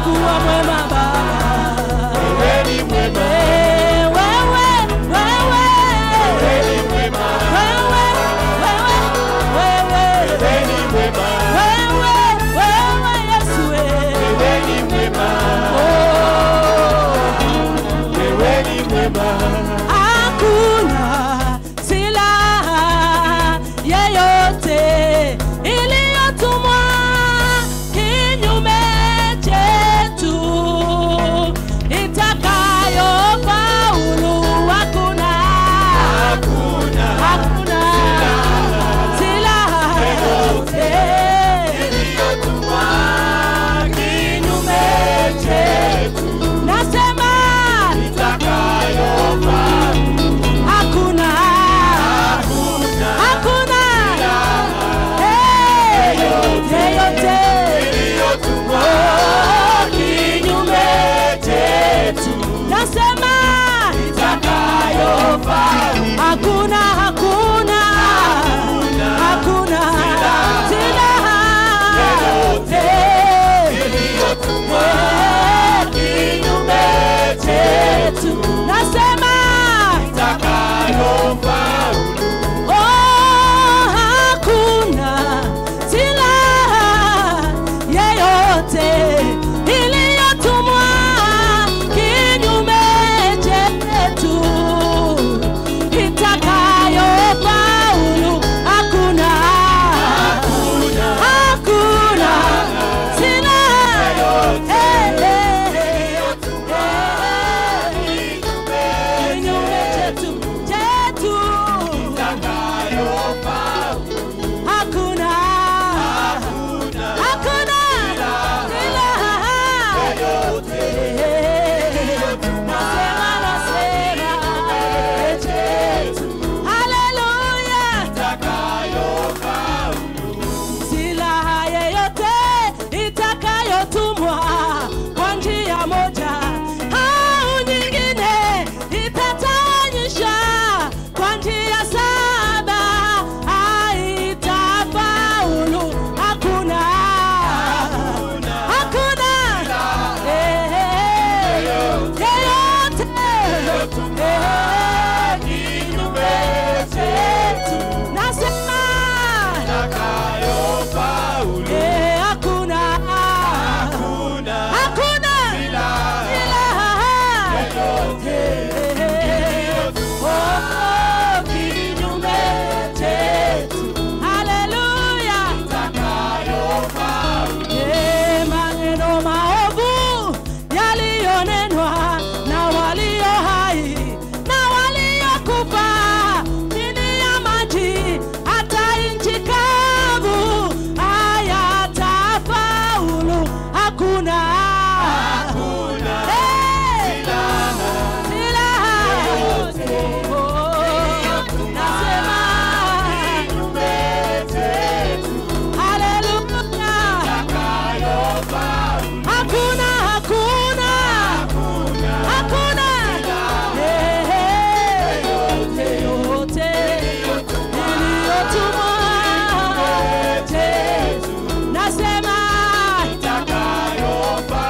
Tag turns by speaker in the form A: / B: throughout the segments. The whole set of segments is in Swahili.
A: umekuwa mwema Baba.
B: Wewe ni mwema,
A: Eh, wewe, wewe,
B: wewe ni mwema,
A: wewe, wewe, wewe,
B: wewe ni mwema,
A: wewe, wewe, Yesu, eh.
B: wewe ni mwema,
A: Oh.
B: wewe ni mwema.
A: Hakuna silaha yeyote iliyotumwa kinyume chetu itakayofaulu. Hakuna,
B: Hakuna
A: hakuna silaha yeyote
B: iliyotumwa
A: kinyume chetu. Nasema
B: itakayofaa.
A: hakuna
B: Hakuna
A: hakuna Eh, yeyote
B: iliyotumwa
A: kinyume
B: chetu
A: nasema
B: itakayofaa.
A: hakuna hakuna hakuna silaha
B: Yeyote iliyotumwa
A: kinyume chetu nasema
B: itakayofaulu.
A: Oh, hakuna silaha yeyote iliyotumwa kinyume chetu itakayofaulu. Hakuna, hakuna silaha eh, eh, eh, kinyume chetu chetu Hakuna, hakuna silaha nasema, nasema chetu. Haleluya, silaha yeyote itakayotumwa kwa njia moja au nyingine itatawanyisha kwa njia saba haitafaulu. Hakuna, hakuna eh, eh, yeyote eh, kinyume chetu nasema Eh, hakuna hakuna silaha Eh, oh, kinyume chetu. Haleluya. Eh, maneno maovu yaliyonenwa na walio hai na waliokufa chini ya maji hata nchi kavu hayatafaulu. Hakuna Eh, silaha yoyote. Oh, nasema haleluya. Hakuna, hakuna, hakuna Eh, eh, yoyote iliyotumwa chetu. Nasema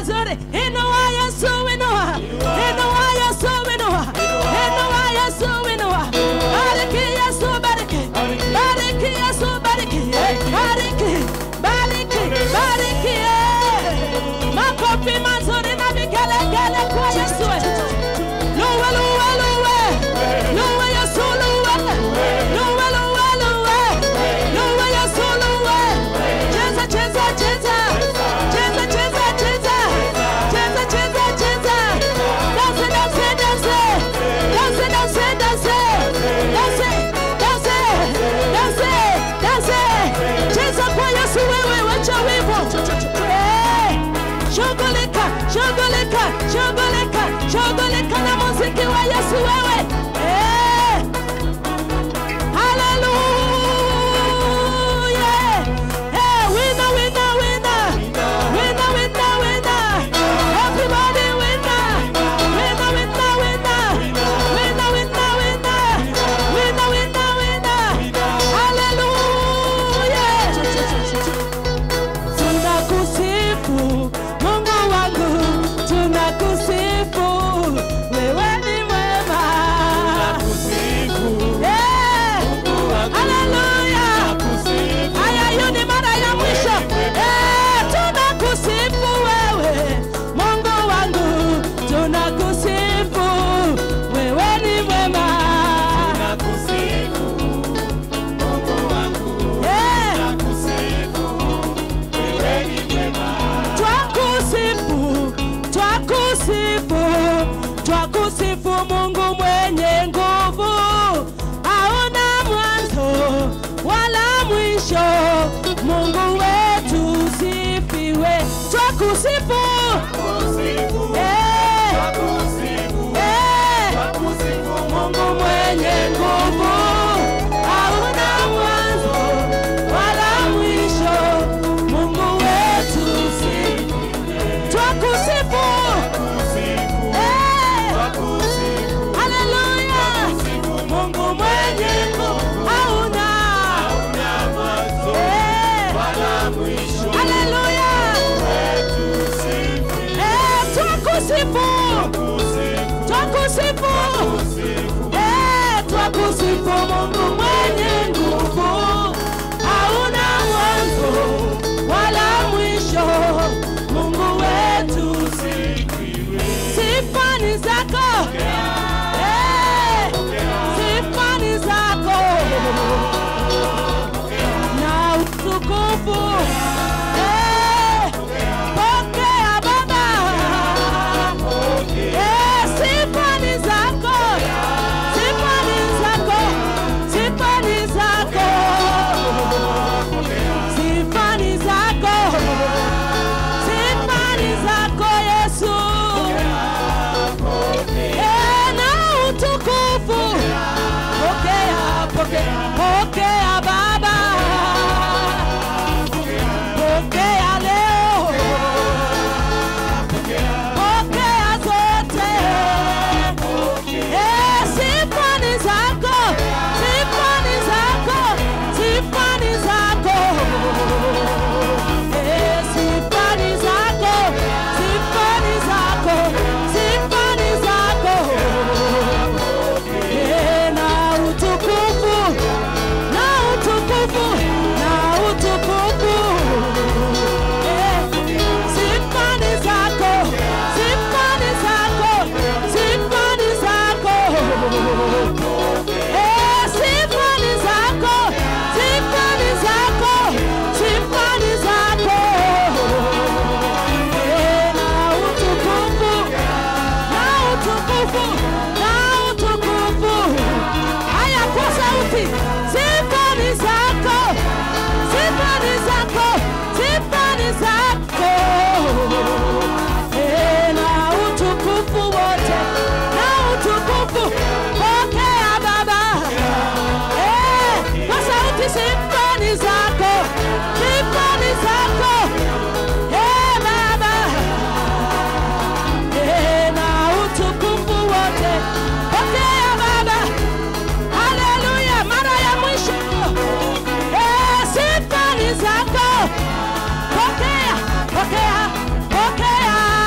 A: mazuri. Inua Yesu, inua. Inua Yesu, inua. Inua Yesu, inua. Bariki Yesu, bariki. Bariki Yesu, bariki. Bariki. Bariki. Bariki. eh. Makofi mazuri na vigelegele kwa Yesu. Luwe, luwe, luwe. Luwe Yesu, luwe. Luwe, luwe, luwe. Luwe Yesu, luwe. Cheza, cheza, cheza. Cheza, cheza, cheza. Cheza, cheza, cheza. Dance, dance, dance. Dance, dance, dance. Dance, dance, dance, dance. Cheza kwa Yesu wewe, wacha wivu. Eh, Shughulika, shughulika, shughulika, shughulika na muziki wa Yesu wewe. Eh. Hallelujah. Hey, winner, winner, winner. Winner, winner, winner. Everybody winner. Winner, winner, winner. Winner, winner, winner. Winner, winner, winner. Hallelujah. Tunakusifu Mungu wangu, tunakusifu wewe ni mwema. Eh, haleluya. Haya, hiyo ni mara ya mwisho. Eh, tunakusifu wewe Mungu wangu, tunakusifu wewe ni mwema. Eh, Twakusifu, twakusifu, twakusifu Mungu mwenye nguvu, hauna mwanzo wala mwisho. Mungu wetu sifiwe, twakusifu eh, eh, Mungu mwenye nguvu, hauna mwanzo wala mwisho. Mungu wetu sifiwe, twakusifu eh, haleluya. Mungu mwenye nguvu, hauna eh, haleluya. Eh, twakusifu, twakusifu Eh, twakusifu Mungu mwenye nguvu, hauna mwanzo wala mwisho. Mungu wetu sifa ni zako, Eh, sifa ni zako na utukufu. Eh, pokea Baba, Eh, sifa ni zako sifa ni zako, sifa ni zako, sifa ni zako, sifa ni zako Yesu. Eh, na utukufu pokea, pokea, pokea Baba, pokea leo, pokea zote. Eh, sifa ni zako, sifa ni zako, sifa ni zako. Eh, sifa ni zako, sifa ni zako, sifa ni zako. Eh, na utukufu, na utukufu, na utukufu. Eh, sifa ni zako, sifa ni zako, sifa ni zako. Eh, sifa ni zako, sifa ni zako, sifa ni zako. Eh, na utukufu, na utukufu, na utukufu. Haya kwa sauti, sifa ni zako, sifa ni zako, sifa ni zako. Eh, na utukufu wote, na utukufu pokea Baba. Eh, kwa sauti sifa ni zako, sifa ni zako. Eh, Baba. Eh, na utukufu wote pokea Baba. Haleluya, mara ya mwisho. Eh, sifa ni zako. Pokea, pokea, pokea.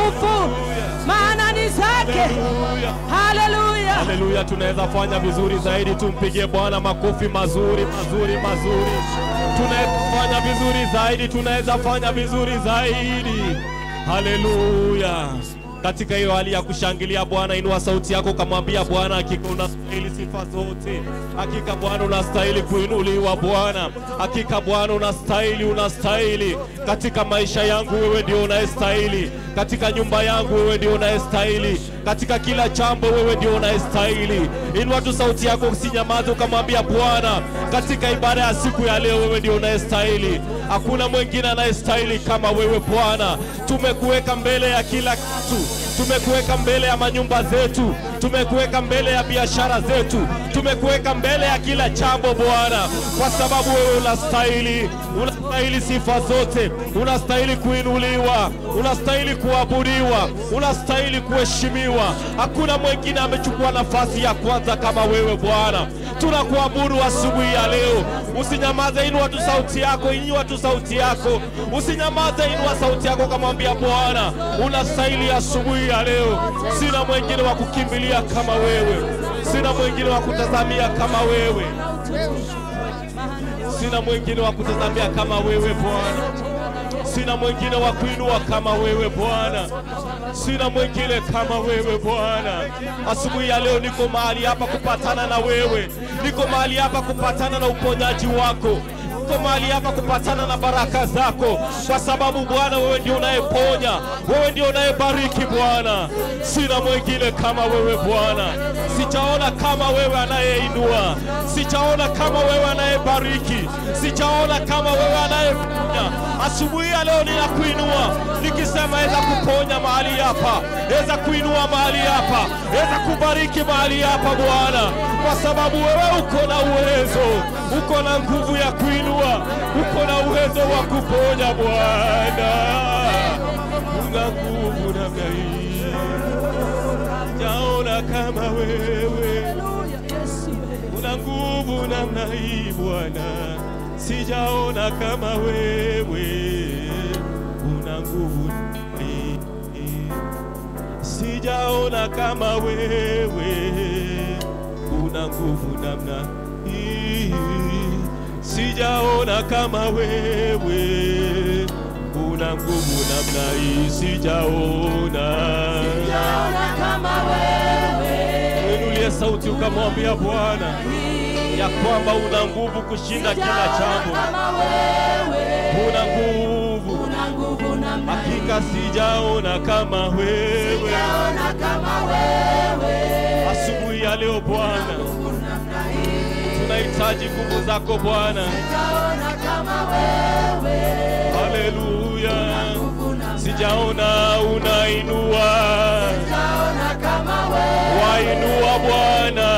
A: utukufu, maana ni zake. Haleluya.
B: Haleluya, tunaweza fanya vizuri zaidi. Tumpigie Bwana makofi mazuri mazuri mazuri. Tunaweza fanya vizuri zaidi, tunaweza fanya vizuri zaidi. Haleluya. Katika hiyo hali ya kushangilia Bwana, inua sauti yako kamwambia Bwana, hakika unastahili sifa zote. Hakika Bwana unastahili kuinuliwa Bwana. Hakika Bwana unastahili, unastahili katika maisha yangu, wewe ndio unayestahili. Katika nyumba yangu, wewe ndio unayestahili. Katika kila jambo, wewe ndio unayestahili. Inua tu sauti yako, usinyamaze, ukamwambia Bwana, katika ibada ya siku ya leo, wewe ndio unayestahili. Hakuna mwingine anayestahili kama wewe Bwana. Tumekuweka mbele ya kila kitu, tumekuweka mbele ya manyumba zetu, tumekuweka mbele ya biashara zetu, tumekuweka mbele ya kila jambo Bwana, kwa sababu wewe unastahili, unastahili sifa zote, unastahili kuinuliwa, unastahili kuabudiwa, unastahili kuheshimiwa. Hakuna mwingine amechukua nafasi ya kwanza kama wewe Bwana. Tunakuabudu asubuhi ya leo. Usinyamaze, inua tu sauti yako, inua tu sauti yako, usinyamaze, inua sauti yako, kamwambia Bwana, unastahili asubuhi ya leo. Sina mwingine wa kukimbilia kama wewe, sina mwingine wa kutazamia kama wewe, sina mwingine wa kutazamia kama wewe Bwana, sina mwingine wa kuinua kama wewe Bwana, sina mwingine kama wewe Bwana. Asubuhi ya leo niko mahali hapa kupatana na wewe, niko mahali hapa kupatana na uponyaji wako niko mahali hapa kupatana na baraka zako, kwa sababu Bwana, wewe ndio unayeponya, wewe ndio unayebariki Bwana. Sina mwingine kama wewe Bwana, sijaona kama wewe anayeinua, sijaona kama wewe anayebariki, sijaona kama wewe anayeponya. Asubuhi ya leo ninakuinua nikisema, weza kuponya mahali hapa, weza kuinua mahali hapa, weza kubariki mahali hapa Bwana, kwa sababu wewe uko na uwezo, uko na nguvu ya kuinua, uko na uwezo wa kuponya Bwana, una nguvu namna hii, jaona kama wewe una nguvu namna hii Bwana, sijaona kama wewe una nguvu namna hii. sijaona kama wewe una nguvu namna hii, sijaona kama wewe una nguvu namna hii, sijaona. Inulie sauti ukamwambia Bwana ya kwamba una nguvu kushinda kila jambo, una nguvu. Hakika sijaona kama wewe. Asubuhi ya leo Bwana, tunahitaji nguvu zako Bwana. Haleluya, sijaona unainua, wainua Bwana,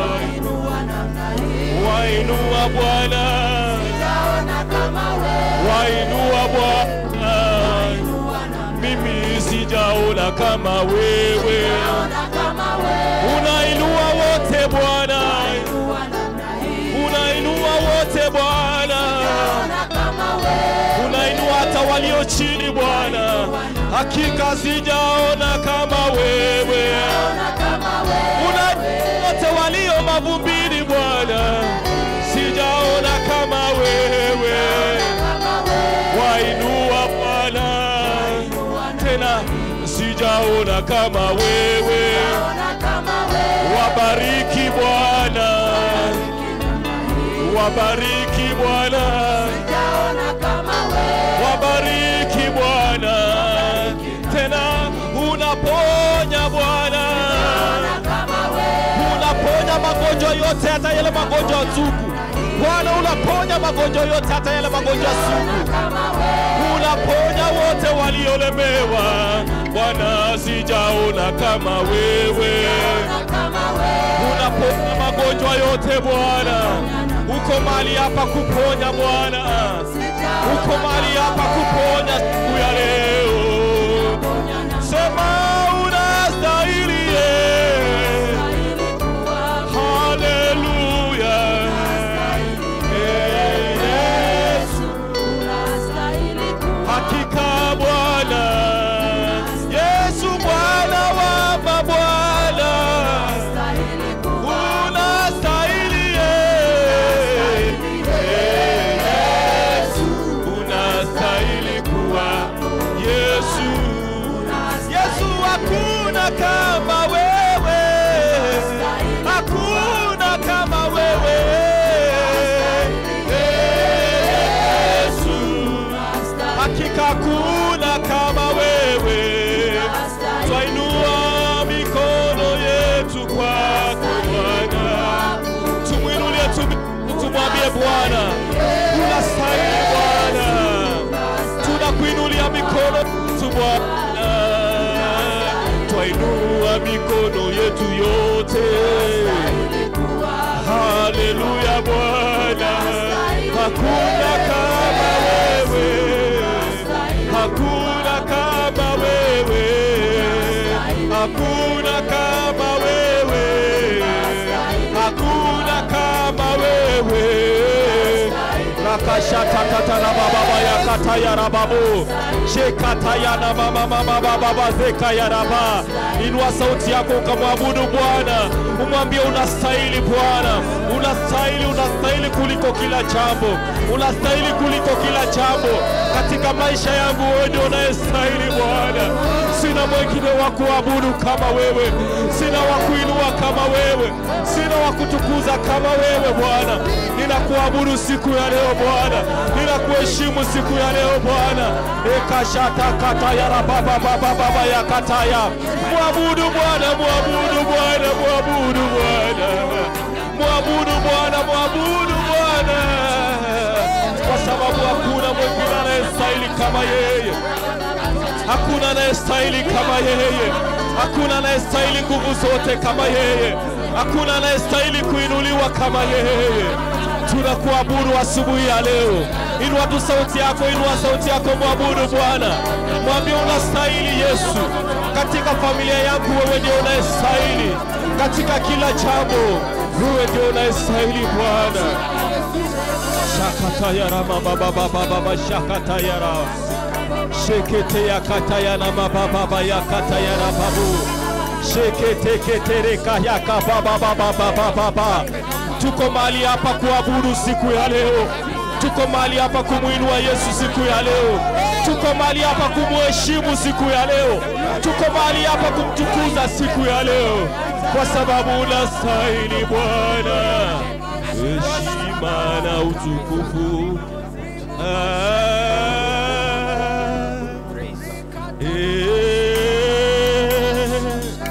B: wainua Bwana, wainua Bwana. Mimi sijaona kama wewe, unainua wote Bwana, unainua wote Bwana, unainua hata walio chini Bwana. Hakika sijaona kama wewe, unainua wote walio mavumbini Bwana, sijaona kama wewe, wainua Bwana tena, sijaona kama wewe, wabariki Bwana, wabariki Bwana, wabariki Bwana, tena unaponya Bwana, unaponya magonjwa yote, hata yale magonjwa sugu. Bwana, unaponya magonjwa yote, hata yale magonjwa sugu. Unaponya wote waliolemewa. Bwana, sijaona kama wewe. Unaponya magonjwa yote Bwana, uko mahali hapa kuponya Bwana, uko mahali hapa kuponya siku ya leo. Sema unastahili, eh. Haleluya. Eh, Yesu, hakika Bwana, Yesu Bwana, twainua mikono yetu yote. Haleluya Bwana, hakuna kama wewe, hakuna kama wewe, hakuna kama wewe, hakuna kama wewe. Rakashatatata na baba ya kata ya rababu shekata ya na mama mama baba zeka ya raba. Inua sauti yako ukamwabudu Bwana, umwambie unastahili Bwana, unastahili, unastahili kuliko kila jambo, unastahili kuliko kila jambo katika maisha yangu. Wewe ndio unayestahili Bwana, sina mwingine wa kuabudu kama wewe, sina wa kuinua kama wewe, sina wa kutukuza kama wewe Bwana. Ninakuabudu siku ya leo Bwana, ninakuheshimu siku ya leo Bwana. ekashata kata ya rababa baba baba ya kataya, mwabudu Bwana, mwabudu Bwana, mwabudu Bwana, mwabudu Bwana, mwabudu Bwana, kwa sababu hakuna mwingine anayestahili kama yeye. Hakuna anayestahili kama yeye, hakuna anayestahili nguvu zote kama yeye, hakuna anayestahili kuinuliwa kama yeye. Tunakuabudu asubuhi ya leo. Inua tu sauti yako, inua sauti yako, mwabudu Bwana, mwambie unastahili Yesu. Katika familia yangu wewe ndio unayestahili, katika kila jambo wewe ndio unayestahili Bwana. Shakatayara mama baba baba shakatayara shekete ya kataya na mababa ya kataya na babu shekete ketereka ya kababa baba baba baba. Tuko mahali hapa kuabudu siku ya leo, tuko mahali hapa kumwinua Yesu siku ya leo, tuko mahali hapa kumheshimu siku ya leo, tuko mahali hapa kumtukuza siku ya leo, kwa sababu unastahili Bwana heshima na utukufu. Ah, eh,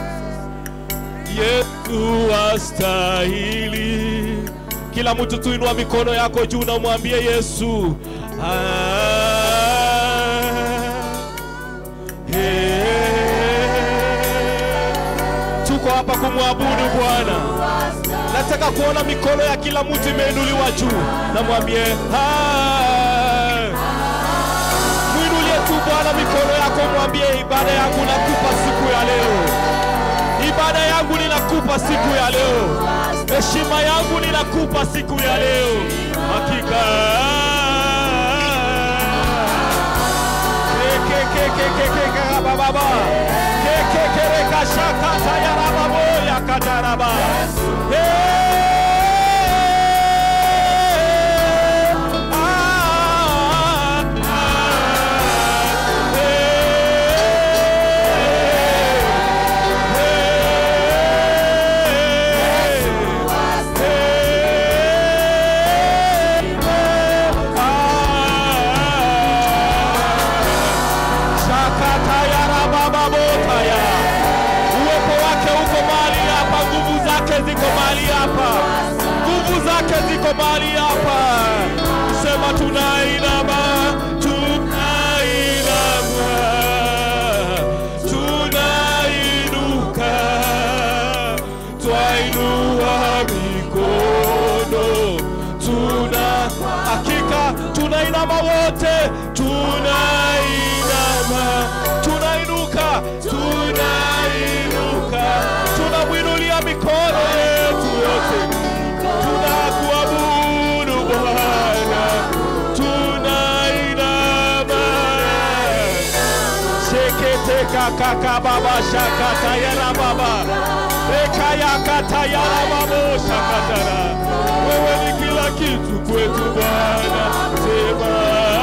B: Yesu astahili. Kila mtu tuinua mikono yako juu na umwambie Yesu. Ah, eh, tuko hapa kumwabudu Bwana. Nataka kuona mikono ya kila mtu imeinuliwa juu, na mwambie "Ah." mwinulie tu Bwana mikono yako, mwambie ibada yangu nakupa siku ya leo, ibada yangu ninakupa siku ya leo, heshima yangu ninakupa siku ya leo, hakika baba kekekekekashakata yarababo yakataraba Shakatayarabababotaya. Uwepo wake uko mahali hapa, nguvu zake ziko mahali hapa, nguvu zake ziko mahali hapa. Sema tunainama, tunainama, tunainuka, twainua mikono, tuna hakika tunainama wote, tunainama, tunainuka, tunainuka, tunamwinulia mikono yetu yote, tunakuabudu Bwana, tunainama sheketeka kaka baba shakata yara baba reka yakata yara babo shakatara wewe ni kila kitu kwetu Bwana sema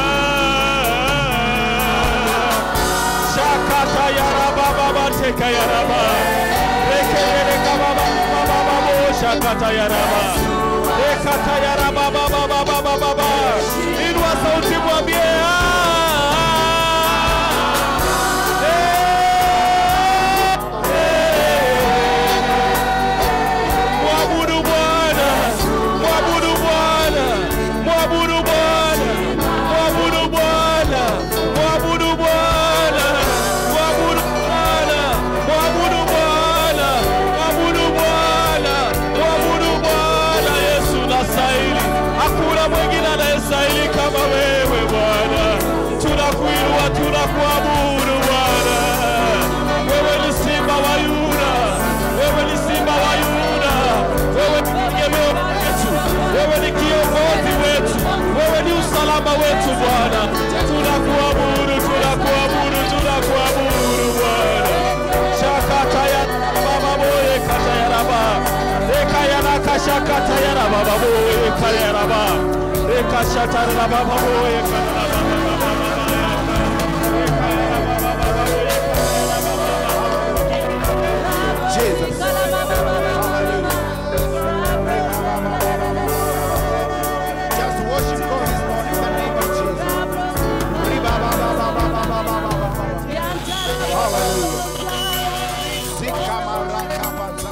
B: shakata yara baba bateka yara ba reke reka baba baba babo shakata yara ba rekata yara baba baba baba baba inua sauti mwambie ah Mwabudu Bwana, mwabudu Bwana, mwabudu Bwana, mwabudu Bwana, mwabudu Bwana. Bwana, tunakuabudu, tunakuabudu, tunakuabudu Bwana. Shakata ya baba boye kata ya raba. Eka ya na kasha kata ya raba baba boye kata ya raba. Eka shata ya raba baba boye kata ya raba baba baba ya raba. Eka ya raba baba baba boye kata ya raba baba.
C: Jesus. Just worship God this morning in the name of Jesus. Hallelujah. Zikamarakabaza.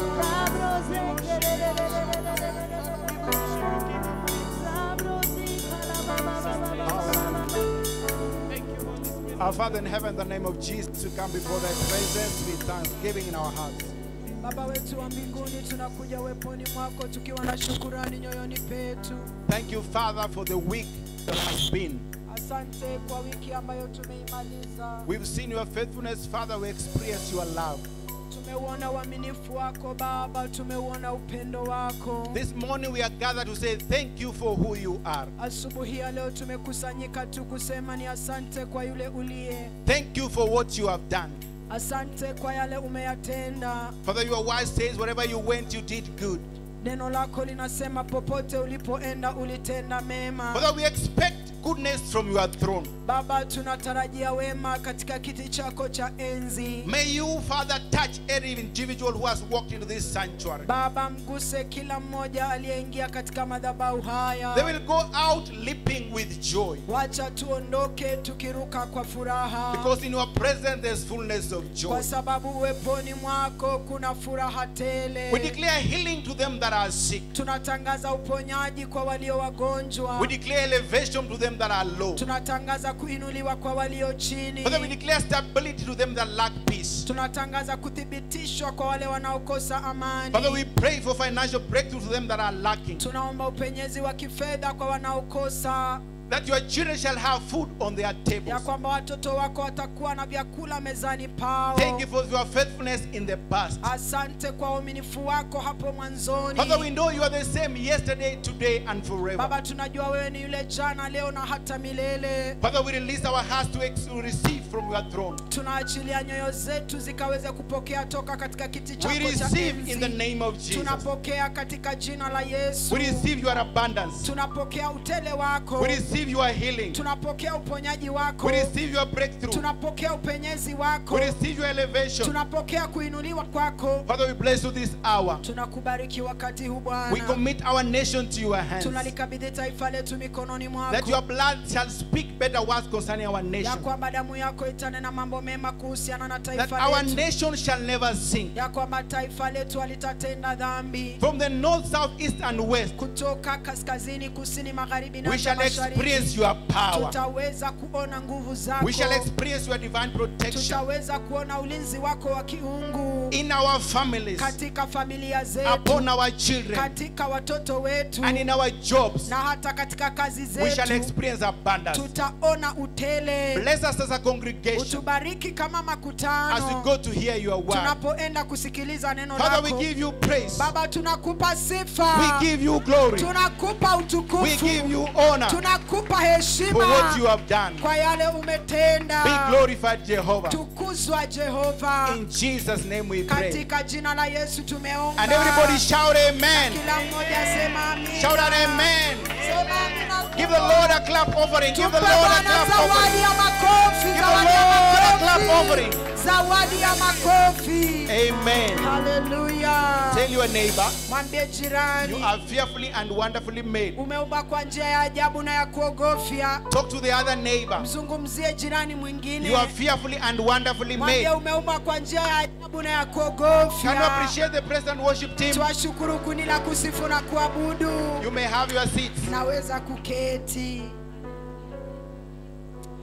C: Our Father in heaven, in the name of Jesus, we come before thy presence with thanksgiving in our hearts.
A: Baba wetu wa mbinguni, tunakuja weponi mwako tukiwa na shukurani nyoyoni petu.
C: Thank you, Father, for the week that has been.
A: Asante kwa wiki ambayo tumeimaliza.
C: We've seen your faithfulness, Father. We experience your love.
A: Tumeuona uaminifu wako Baba, tumeuona upendo wako.
C: This morning we are gathered to say thank you for who you are.
A: Asubuhi ya leo tumekusanyika tu kusema ni asante kwa yule uliye,
C: Thank you for what you have done.
A: asante kwa yale umeyatenda.
C: Father, your word says, wherever you went, you did good.
A: Neno lako linasema popote ulipoenda ulitenda mema.
C: Father, we expect goodness from your throne.
A: Baba, tunatarajia wema katika kiti chako cha enzi.
C: May you, Father, touch every individual who has walked into this sanctuary.
A: Baba, mguse kila mmoja aliyeingia katika madhabahu
C: They
A: haya.
C: will go out leaping with joy.
A: Wacha tuondoke tukiruka kwa furaha,
C: Because in your presence there's fullness of joy.
A: kwa sababu uweponi mwako kuna furaha
C: We
A: tele.
C: declare healing to them that are sick.
A: Tunatangaza uponyaji kwa walio wagonjwa.
C: We declare elevation to them that are low.
A: Tunatangaza kuinuliwa kwa walio chini.
C: Father, we declare stability to them that lack peace.
A: Tunatangaza kuthibitishwa kwa wale wanaokosa amani.
C: Father, we pray for financial breakthrough to them that are lacking.
A: Tunaomba upenyezi wa kifedha kwa wanaokosa,
C: That your children shall have food on their
A: ya
C: tables.
A: kwamba watoto wako watakuwa na vyakula mezani pao.
C: Thank you for your faithfulness in the past.
A: Asante kwa uaminifu wako hapo mwanzoni.
C: Father, we know you are the same yesterday, today, and forever.
A: Baba, tunajua wewe ni yule jana, leo na hata milele.
C: Father, we release our hearts to, ex- to receive from your throne.
A: Tunaachilia nyoyo zetu zikaweze kupokea toka katika kiti chako
C: We
A: cha
C: receive in the
A: enzi.
C: name of Jesus.
A: Tunapokea katika jina la Yesu.
C: We receive your abundance.
A: Tunapokea utele wako.
C: We receive your healing.
A: Tunapokea uponyaji wako.
C: We receive your breakthrough.
A: Tunapokea upenyezi wako.
C: We receive your elevation.
A: Tunapokea kuinuliwa kwako.
C: Father, we bless you this hour.
A: Tunakubariki wakati huu
C: We
A: Bwana.
C: commit our nation to your hands.
A: Tunalikabidhi taifa letu mikononi
C: That
A: mwako.
C: your blood shall speak better words concerning our
A: ya
C: nation.
A: kwamba damu yako itanena mambo mema kuhusiana na
C: That
A: taifa
C: our
A: letu,
C: nation shall never sink.
A: ya kwamba taifa letu halitatenda dhambi.
C: From the north, south, east, and west,
A: Kutoka kaskazini, kusini, magharibi na
C: we
A: hata
C: shall
A: mashariki,
C: experience your power.
A: tutaweza kuona nguvu zako,
C: We shall experience your divine protection
A: tutaweza kuona ulinzi wako wa kiungu
C: in our families,
A: katika familia zetu,
C: upon our children,
A: katika watoto wetu
C: and in our jobs.
A: na hata katika kazi
C: We shall
A: zetu,
C: experience abundance.
A: tutaona utele.
C: Bless us as a congregation
A: Utubariki kama
C: as we
A: makutano
C: go to hear your word.
A: tunapoenda kusikiliza neno
C: Father, we
A: lako.
C: give you praise.
A: Baba, tunakupa
C: We
A: sifa,
C: give you glory.
A: tunakupa
C: We
A: utukufu,
C: give you honor
A: tunakupa
C: for what you
A: heshima
C: have done.
A: kwa yale umetenda.
C: Be glorified, Jehovah.
A: Tukuzwa Jehova,
C: In Jesus' name we pray.
A: katika jina la Yesu tumeomba.
C: And everybody shout amen.
A: Kila mmoja sema amina.
C: Shout out amen.
A: Sema amina.
C: Give the Lord a clap offering. Give
A: Tupe
C: the Lord a
A: Bwana
C: clap
A: zawadi
C: offering.
A: ya makofi,
C: Give the
A: zawadi ya
C: Lord a clap
A: makofi,
C: offering.
A: zawadi ya makofi.
C: Amen.
A: Haleluya.
C: Tell your neighbor,
A: Mwambie
C: you
A: jirani,
C: are fearfully and wonderfully made.
A: umeumbwa kwa njia ya ajabu na ya kuogofya.
C: Talk to the other neighbor.
A: Mzungumzie jirani mwingine,
C: You are fearfully and wonderfully
A: mwambie
C: made.
A: umeumbwa kwa njia ya ajabu na ya
C: Can you
A: kuogofya.
C: appreciate the praise and worship team?
A: Twashukuru kundi la kusifu na kuabudu.
C: You may have your seats.
A: Naweza kuketi.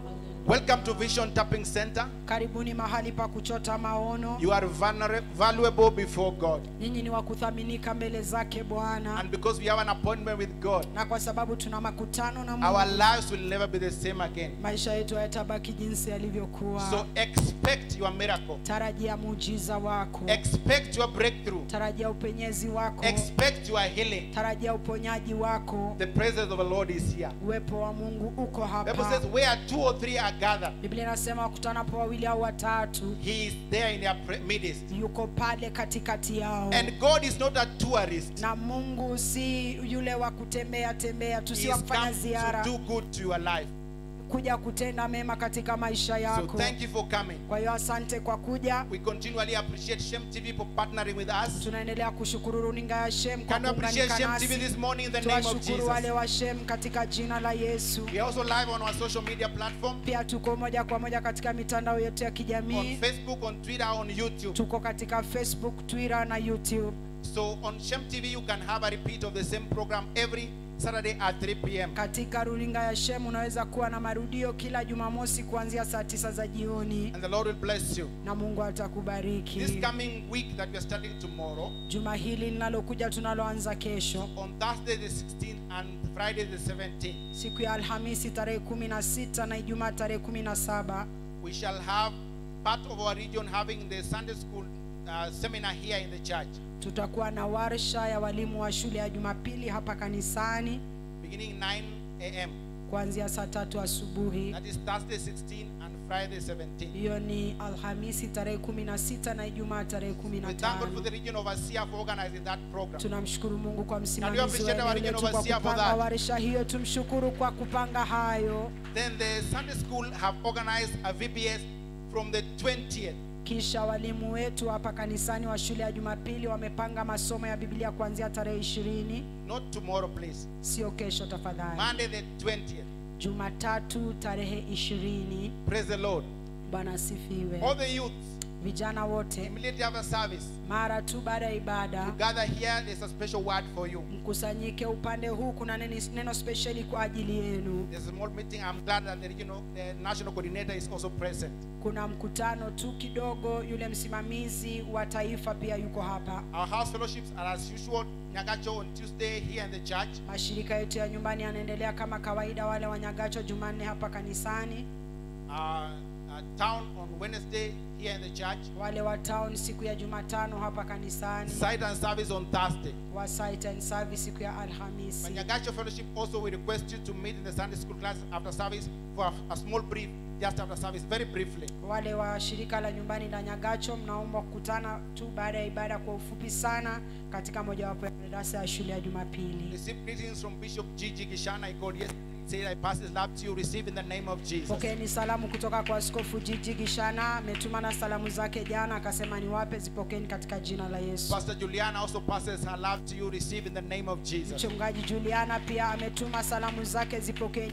C: Welcome to Vision Tapping Center.
A: karibuni mahali pa kuchota maono
C: You are vulner- valuable before God.
A: nyinyi ni wa kuthaminika mbele zake bwana
C: And because we have an appointment with God,
A: na kwa sababu tuna makutano na
C: our
A: mungu
C: lives will never be the same again.
A: maisha yetu hayatabaki jinsi yalivyokuwa
C: So expect your miracle.
A: tarajia muujiza wako
C: Expect your breakthrough.
A: tarajia upenyezi wako
C: Expect your healing.
A: tarajia uponyaji wako
C: The presence of the Lord is here.
A: uwepo wa mungu uko
C: Bible
A: hapa
C: says, where two or three are gathered,
A: biblia inasema wakutanapo wawili au watatu
C: He is there in their pre- midst.
A: yuko pale katikati yao
C: And God is not a tourist.
A: na mungu si yule wa kutembea tembea tu
C: He
A: si
C: is
A: wa kufanya
C: come to
A: ziara
C: do good to your life.
A: kuja kutenda mema katika maisha
C: So
A: yako
C: thank you for coming.
A: kwa hiyo asante kwa kuja
C: We continually appreciate Shem TV for partnering with us.
A: tunaendelea kushukuru runinga ya shem kwa
C: Can we appreciate
A: kuunganika
C: Shem TV
A: nasi
C: this morning in the name of
A: tuwashukuru wale
C: Jesus?
A: wa shem katika jina la yesu
C: We are also live on our social media platform
A: pia tuko moja kwa moja katika mitandao yetu ya
C: on
A: kijamii
C: Facebook, on Twitter, on YouTube.
A: tuko katika facebook twitter na youtube
C: So on Shem TV, you can have a repeat of the same program every Saturday at 3 p.m.
A: katika runinga ya shem unaweza kuwa na marudio kila jumamosi kuanzia saa tisa za jioni
C: And the Lord will bless you.
A: na mungu atakubariki
C: This coming week that we are starting tomorrow,
A: juma hili linalokuja tunaloanza kesho
C: on Thursday the 16th and Friday the 17th,
A: siku ya alhamisi tarehe kumi na sita na ijumaa tarehe kumi na saba
C: we shall have part of our region having the Sunday school uh, seminar here in the church,
A: tutakuwa na warsha ya walimu wa shule ya jumapili hapa kanisani
C: beginning 9 a.m.
A: kuanzia saa tatu asubuhi
C: That is Thursday 16 and Friday 17.
A: hiyo ni alhamisi tarehe kumi na sita na ijumaa tarehe kumi na
C: We thank God for the
A: tano
C: region overseer for organizing that program.
A: tunamshukuru mungu kwa
C: Can we
A: msimamizi wa
C: appreciate our
A: eneo
C: regional
A: letu kwa
C: overseer for
A: kupanga
C: that?
A: warsha hiyo tumshukuru kwa kupanga hayo
C: Then the Sunday school have organized a VBS from the 20th.
A: kisha walimu wetu hapa kanisani wa shule ya jumapili wamepanga masomo ya biblia kuanzia tarehe ishirini
C: Not tomorrow, please.
A: sio kesho tafadhali
C: Monday the 20th.
A: jumatatu tarehe ishirini
C: Praise the Lord.
A: bwana asifiwe
C: All the youths,
A: vijana wote
C: immediately after service,
A: mara tu baada ya
C: you
A: ibada
C: gather here. There's a special word for you.
A: mkusanyike upande huu kuna neni, neno spesheli kwa ajili yenu
C: There's a small meeting. I'm glad that the regional, the national coordinator is also present.
A: kuna mkutano tu kidogo yule msimamizi wa taifa pia yuko hapa
C: Our house fellowships are as usual. Nyagacho on Tuesday here in the church.
A: mashirika yetu ya nyumbani yanaendelea kama kawaida wale wanyagacho jumanne hapa kanisani
C: Uh, uh, town on Wednesday here in the church.
A: wale wa town siku ya jumatano hapa kanisani
C: Site and service on Thursday.
A: wa site and service siku ya alhamisi
C: But Nyagacho Fellowship also we request you to meet in the Sunday school class after service for a, a small brief just after service, very briefly.
A: wale wa shirika la nyumbani la nyagacho mnaomba kukutana tu baada ya ibada kwa ufupi sana katika mojawapo ya darasa ya shule ya jumapili
C: Receive greetings from Bishop Gigi Gishana. He called yesterday. Said, I pass his love to you. Receive in the name of Jesus.
A: pokeeni salamu kutoka kwa askofu jiji gishana ametuma na salamu zake jana akasema niwape zipokeeni katika jina la yesu
C: Pastor Juliana also passes her love to you. Receive in the name of Jesus.
A: mchungaji juliana pia ametuma salamu zake zipokeeni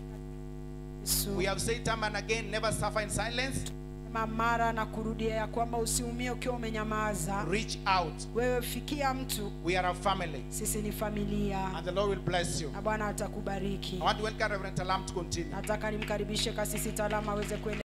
A: yesu
C: We have said time and again, never suffer in silence.
A: Sema mara na kurudia ya kwamba usiumie ukiwa umenyamaza
C: Reach out.
A: wewe fikia mtu
C: We are a family.
A: sisi ni familia
C: And the Lord will bless you.
A: na bwana atakubariki
C: I want to welcome Reverend Talam to continue.
A: nataka nimkaribishe kasisi talama aweze kuendelea